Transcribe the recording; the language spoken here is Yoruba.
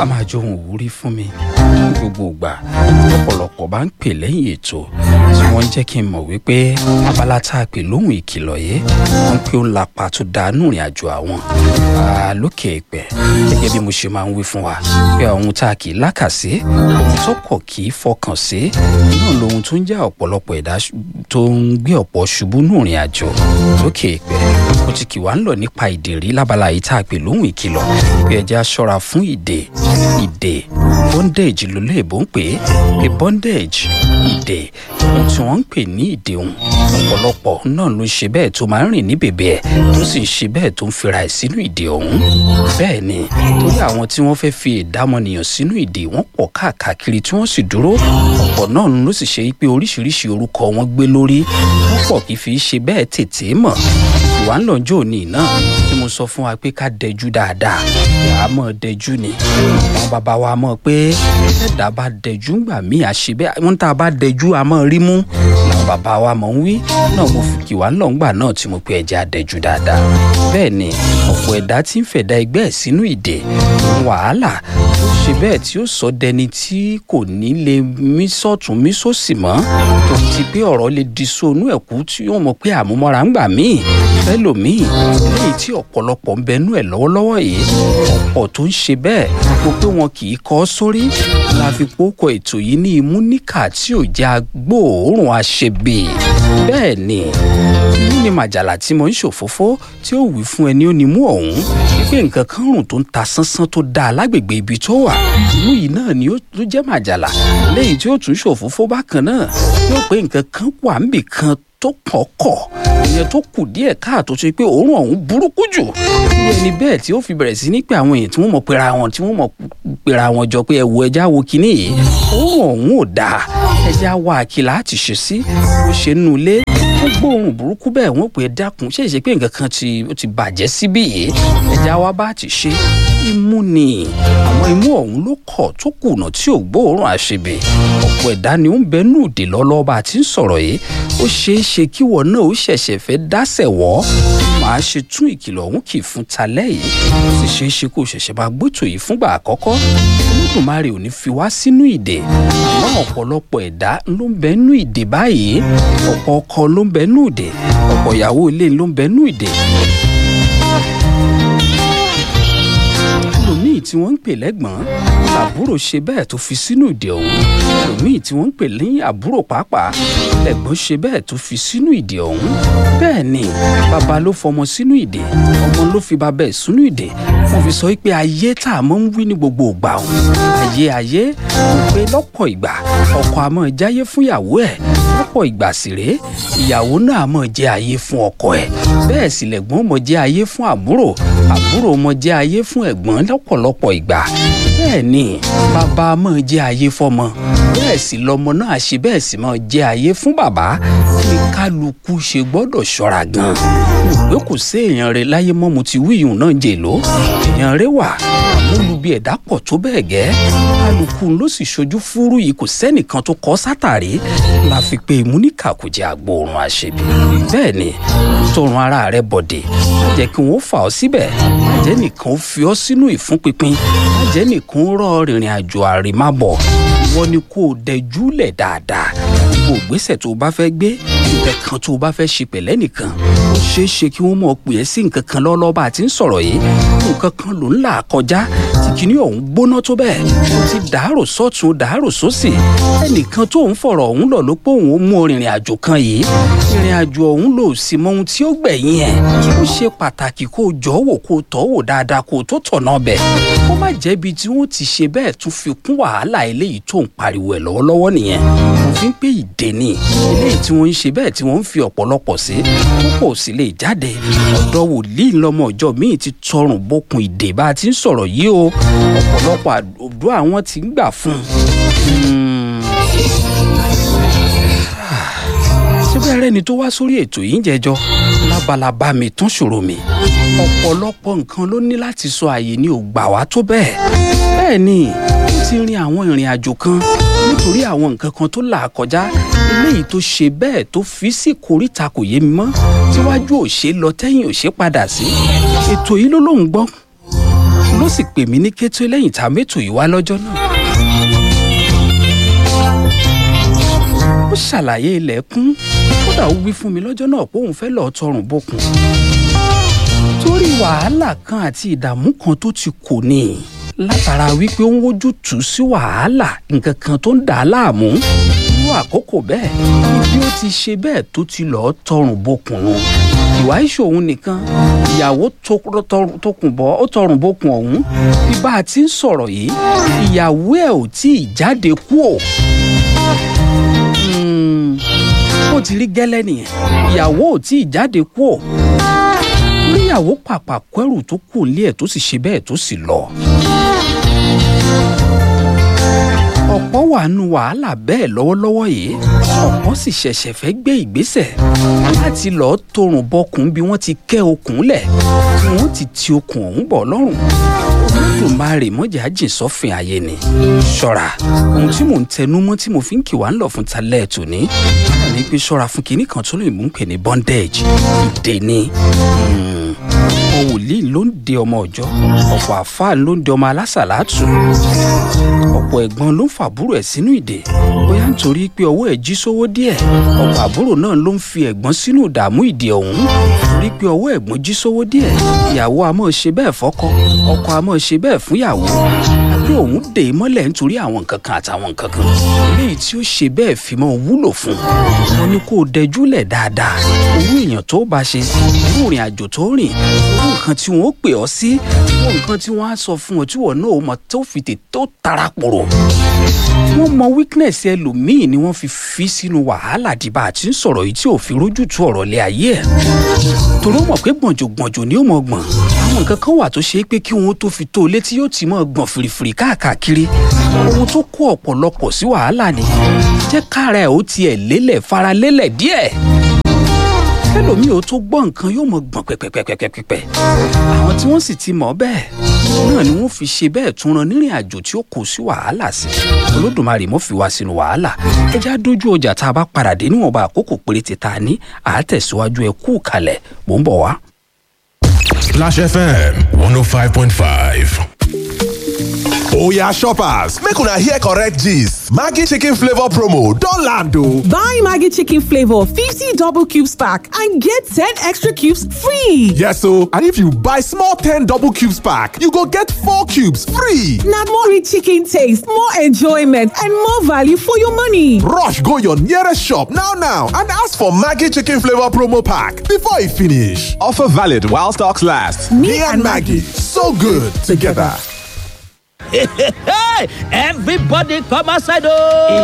máa jó ohun ìwúrí fún mi ní gbogbo ìgbà ọ̀pọ̀lọpọ̀ bá ń pè lẹ́yìn ètò tí wọ́n ń jẹ́ kí n mọ̀ wípé abala tá a pè lóhùn ìkìlọ̀ yìí wọ́n pé ó ń lapa tó dánú ìrìn àjò àwọn lókè ìpẹ́ gẹ́gẹ́ bí mo ṣe máa ń wí fún wa pé ohun tá a kì í lákàsí ohun tó kọ̀ kì í fọkàn sí náà lohun tó ń jẹ́ ọ̀pọ̀lọpọ̀ ẹ̀dá tó ń gbé ọ̀pọ̀ ṣubú nù ìrìn àjò lókè ìpẹ́ mo ti kì wá ń lọ nípa ìdèrí lábala yìí tá a pè lóhùn ìkìlọ̀ pé ẹja ṣọ́ra fún ìdè ìdè bondage ló léèbó ń pè é pé bondage ìdè ohun tí wọ́n ń pè ní ìdè òun ọ̀pọ̀lọpọ̀ náà ló ń ṣe bẹ́ẹ̀ tó máa ń rìn ní bèbè ẹ̀ tó sì ń ṣe bẹ́ẹ̀ tó ń fira ẹ̀ sínú ìdè ọ̀hún bẹ́ẹ̀ ni torí àwọn tí wọ́n fẹ́ fi ìdámọ̀nìyàn sínú ìdè wọ́n pọ̀ káàkiri tí wọ́n sì dúró ọ̀pọ̀ náà ló sì ṣe pé oríṣiríṣi orúkọ wọn gbé lórí wọ́n pọ̀ kì í fi ṣe bẹ́ẹ̀ tètè mọ̀ ìwà ń lọ́jọ́ òní náà tí mo sọ fún wa pé ká dẹjú dáadáa ìyá mọ̀ dẹjú ni àwọn bàbá wa mọ̀ pé ẹ̀dá bá dẹjú ńgbà míì àṣẹ bẹ́ẹ̀ wọ́n tá a bá dẹjú a mọ̀ rí mú làwọn bàbá wa mọ̀ ń wí náà mo fi kì wá lọ́ngbà náà tí mo pe ẹja dẹjú dáadáa bẹ́ẹ̀ ni ọ̀pọ̀ ẹ̀dá tí ń fẹ̀dá ẹgbẹ́ ẹ̀ sínú ìdè wàhálà tó ṣe bẹ́ẹ̀ tí ó sọ dẹni tí kò ní lè mí sọ́tún mí sósì mọ́ tó ti pé ọ̀rọ̀ lè di sóònú ẹ̀kú tí yóò mọ̀ pé àmúmọ́ra ń gbà míì fẹ́lòmíì léyìí tí ọ̀pọ̀lọpọ̀ ń bẹnú ẹ̀ lọ́wọ́lọ́wọ́ yìí ọ̀pọ̀ tó ń ṣe bẹ́ẹ̀ mo pé wọn kì í kọ́ sórí la fi pókọ ètò yìí ní imú níkà tí ò jẹ́ agbóòórùn àṣebè bẹ́ẹ̀ ni imú ni màjàlá tí mo ń ṣòfófó tí ó wí fún ẹni ó ní mú ọ̀hún wípé nǹkan kan rùn tó ń ta sánsán tó dáa lágbègbè ibi tó wà imú yìí náà ni ó jẹ́ màjàlá léyìí tí ó tún ṣòfófó bákan náà yóò pé nǹkan kan wà níbì kan tó kọ̀ọ̀kọ̀ ìyẹn tó kù díẹ̀ káàtó ṣe pé òórùn ọ̀hún burúkú jù ní ẹni bẹ́ẹ̀ tí ó fi bẹ̀rẹ̀ sí ní pé àwọn èèyàn tí wọ́n mọ̀ pera wọn tí wọ́n mọ̀ pera wọn jọ pé ẹ wo ẹja wo kinní yìí òórùn ọ̀hún ò dáa ẹja wa àkìlà àti ṣe sí bó ṣe nù ilé wọ́n gbóòórùn burúkú bẹ́ẹ̀ wọ́n pè é dákun ṣé ìṣe pé nǹkan kan ti ó ti bàjẹ́ síbí yìí ẹja wa bá ti ṣe imú ni àwọn imú ọ̀hún ló kọ̀ tó kùnà tí ò gbóòórùn àṣebè ọ̀pọ̀ ẹ̀dá ni ó ń bẹnu òde lọ́lọ́ba àti ń sọ̀rọ̀ yìí ó ṣeé ṣe kí wọ́n náà ó ṣẹ̀ṣẹ̀ fẹ́ dásẹ̀ wọ́ màá ṣe tún ìkìlọ̀ ọ̀hún kì í fún talẹ́ yìí ó sì ṣeé ṣe kó ṣẹ̀ṣẹ̀ máa gbótò yìí fúngbà àkọ́kọ́ olódùmarè ò ní fi wá sínú ìdè àmọ́ ọ̀pọ̀lọpọ̀ ẹ̀dá ló ń bẹnu ìdè báyìí ọ̀pọ̀ ọkọ ló ń bẹnu ìdè ọ̀pọ̀ ìyàwó ilé ló ń bẹnu ìdè ẹlòmíì tí wọ́n ń pè lẹ́gbọ̀n àbúrò ṣe bẹ́ẹ̀ tó fi sínú ìdè ọ̀hún ẹlòmíì tí wọ́n ń pè ní àbúrò pàápàá ẹ̀gbọ́n ṣe bẹ́ẹ̀ tó fi sínú ìdè ọ̀hún bẹ́ẹ̀ ni bàbá ló fọmọ sínú ìdè ọmọ ló fi bàbá ẹ̀ sínú ìdè wọ́n fi sọ pé ayé tá a mọ̀ ń wí ní gbogbo ìgbà ọ̀hún ayé ayé kò pé lọ́pọ̀ ìgbà ọkọ àmọ́ jáyé fún ìyàwó ẹ̀ lọ́pọ̀ ìgbà sì rèé ìyàwó náà mọ̀ jẹ́ ayé fún ọkọ ẹ̀ bẹ́ẹ̀ sì lẹ̀gbọ́n mọ̀ jẹ́ ayé fún àbúrò àbúrò mọ̀ jẹ́ ayé fún ẹ̀gbọ́n lọ́pọ̀lọpọ̀ ìgbà bẹ́ẹ̀ ni bàbá mọ̀ jẹ́ ayé fọmọ bẹ́ẹ̀ sì lọmọ náà ṣe bẹ́ẹ̀ sì mọ̀ jẹ́ ayé fún bàbá ní kálukú ṣe gbọ́dọ̀ ṣọ́ra gan ìwé kò sí èèyàn rẹ láyé mọ́ mo ti wíyùn náà jèló èèyàn rẹ wà àmúlubi ẹ̀dá pọ̀ tó bẹ́ẹ̀ gẹ́ kálukú ló sì ṣojú fúrú yìí kò sẹ́nìkan tó kọ́ sátàrí la fi pé ìmúníkà kò jẹ́ agbóòrùn àṣebí bẹ́ẹ̀ ni tọrùn ara rẹ bọ̀dẹ̀ má jẹ́ kí wọ́n fà ọ́ síbẹ̀ má jẹ́ nìkan ó fi ọ́ sínú ìfúnpinpin má jẹ́ nìkan ó rọ rìnrìn àjò àrèmábọ̀ ìwọ ni kò dẹjúlẹ̀ dáadáa gbogbo ìgbésẹ̀ tó o bá fẹ́ gbé nǹkan kan tó o bá fẹ́ ṣe pẹ̀lẹ́ nìkan ó ṣeé ṣe kí wọ́n mọ̀ pè é sí nǹkan kan lọ́lọ́ bá a ti ń sọ̀rọ̀ yìí nǹkan kan ló ń là kọjá tí kinní ọ̀hún gbóná tó bẹ́ẹ̀ ó ti dàárò sọ́tún dàárò sósì ẹnìkan tó ń fọ̀rọ̀ ọ̀hún lọ ló pé òun ó mú ìrìn àjò kan yìí ìrìn àjò ọ̀hún lò sí mọ ohun tí ó gbẹ̀yìn ẹ̀ ó ṣe pàtàkì kó o jọ wò kó o tọ́ wò dáadáa kó o tó tọ̀nà bẹ̀ kó má jẹ́bi tí wọ́n ti ṣe bẹ́ẹ̀ tún fi kún wàhálà eléyìí tó ń pariwo ẹ̀ lọ́wọ́lọ́wọ́ nìyẹn òfin pé ìdè ni eléyìí tí wọ́n ń ṣe bẹ́ẹ̀ tí wọ́n ń fi ọ̀pọ̀lọpọ̀ sí púpọ̀ sì lè jáde ọ̀dọ́ wòlíì lọ́mọ ọjọ́ míì ti tọrùn bókun ìdè bá a ti ń sọ̀rọ̀ yìí o ọ̀pọ̀lọpọ̀ àdó àwọn ti ń gbà fún un. síbẹ̀ rẹ́ni tó wá sórí ètò yìí ń jẹjọ́ lábalábá mi tún ṣòro mi ọ̀pọ̀lọpọ̀ nǹkan ló ní láti sọ àyè ní ò gbà wá tó bẹ́ẹ̀ bẹ́ẹ̀ ni ó ti rin àwọn ìrìn àjò kan nítorí àwọn nǹkan kan tó là kọjá eléyìí tó ṣe bẹ́ẹ̀ tó fi sí koríta kò yé mi mọ́ tíwájú ò ṣe lọ tẹ́yìn ò ṣe padà sí ètò yìí ló lóun gbọ́ ló sì pè mí ní kété lẹ́yìn tá a mẹ́tò yìí wá lọ́jọ́ náà. ó ṣàlàyé ilẹ̀kùn kódà ó wí fún mi lọ́jọ́ náà pé òun fẹ́ lọ́ọ́ tọrùn bókun torí wàhálà kan àti ìdààmú kan tó ti kò ní látara wípé ó ń wojú tù sí wàhálà nǹkan kan tó ń dà á láàmú irú àkókò bẹ́ẹ̀ ni bí ó ti ṣe bẹ́ẹ̀ tó ti lọ́ọ́ tọrùn bókun nù ìwà ìṣòwò nìkan ìyàwó tókùn bọ́ ó tọrùn bókun ọ̀hún bí bá a ti ń sọ̀rọ̀ yìí ìyàwó ẹ̀ ò tí ì jáde kú ò bó ti rí gẹ́lẹ́ nìyẹn ìyàwó ò tí ì jáde kú ò níyàwó pàpà kẹrù tó kù nílé ẹ̀ tó sì ṣe bẹ́ẹ̀ tó sì lọ. ọ̀pọ̀ wà nù wàhálà bẹ́ẹ̀ lọ́wọ́lọ́wọ́ yìí ọ̀pọ̀ sì ṣẹ̀ṣẹ̀ fẹ́ gbé ìgbésẹ̀ láti lọ́ọ́ torùn bọkùn bí wọ́n ti kẹ́ okùn lẹ̀ tí wọ́n ti ti okùn ọ̀hún bọ̀ lọ́rùn olódùmarè mọ́jà jìn sọ́fìn ayé ni ṣọ́ra ohun tí mò ń tẹnu mọ́ tí mo fi ń kì wá ń lọ fún talẹ́ ètò ní wọ́n ní pé ṣọ́ra fún kinní kan tó lè mú pè ní bondage ìdè ni ọ̀pọ̀ wòlíì ló ń de ọmọ ọjọ́ ọ̀pọ̀ àfáà ló ń de ọmọ alásàlátù ọ̀pọ̀ ẹ̀gbọ́n ló ń fàbúrò ẹ̀ sínú ìdè bóyá nítorí pé ọwọ́ ẹ̀ jí sówó díẹ̀ ọ̀pọ̀ àbúrò náà ló ń fi ẹ̀gbọ́n sínú ìdààmú ìdè ọ̀hún torí pé ọwọ́ ẹ̀gbọ́n jí sówó díẹ̀ ìyàwó a máa ṣe bẹ́ẹ̀ fọ́kọ ọkọ a máa ṣe bẹ́ẹ̀ fúnyàwó àbí òun dè é mọ́lẹ̀ nítorí àwọn nǹkan kan àtàwọn nǹkan kan eléyìí tí ó ṣe bẹ́ẹ̀ fi mọ́ wúlò fún wọn ni kó o dẹjúlẹ̀ dáadáa owó èèyàn tó bá ṣe irú ìrìn àjò tó rìn irú nǹkan tí wọ́n ó pè ọ́ sí irú nǹkan tí wọ́n á sọ fún ọ tí wọ́n náà mọ̀ tó fi tè tó tara pòrò wọ́n mọ weakness ẹlòmíì ni wọ́n fi fi sínú wàhálà dìbà àti ń sọ̀rọ̀ yìí tí ò fi rójú tu ọ̀rọ̀ lé ayé ẹ̀ torí ó mọ̀ pé gbọ̀njògbọ̀njò ni ó mọ̀ gbọ̀n àwọn nǹkan kan wà tó ṣe é pé kí wọn tó fi tó o létí yóò ti mọ̀ gbọ̀n fìrìfìrì káàkiri ohun tó kó ọ̀pọ̀lọpọ̀ sí wàhálà ni jẹ́ kára ẹ̀ ó tiẹ̀ lélẹ̀ fara lélẹ̀ díẹ̀ kẹlòmíì ó tó gbọ́ nǹkan yóò mọ̀ gbọ̀n pẹ́pẹ́pẹ́pẹ́pẹ́ àwọn tí wọ́n sì ti mọ̀ bẹ́ẹ̀ náà ni wọ́n fi ṣe bẹ́ẹ̀ tún ran nírìn àjò tí ó kó sí wàhálà sí olódùmarè mọ́ fi wá sínú wàhálà ẹjẹ́ àdójú ọjà tá a bá padà dé níwọ̀nba àkókò péréte tá a ní àátẹ̀síwájú ẹ kú kalẹ̀ mò ń bọ̀ wá. Splash FM 105.5. Oya shoppers, make una hear correct gist. Maggi chicken flavor promo don land o. Buy Maggi chicken flavor 50 double cubes pack and get 10 extra cubes free. Yes o, and if you buy small 10 double cubes pack, you go get 4 cubes free. Na more rich chicken taste, more enjoyment and more value for your money. Rush go your nearest shop now now and ask for Maggi chicken flavor promo pack before e finish. Offer valid while stocks last. Me and Maggi, so good together. Everybody come outside oh!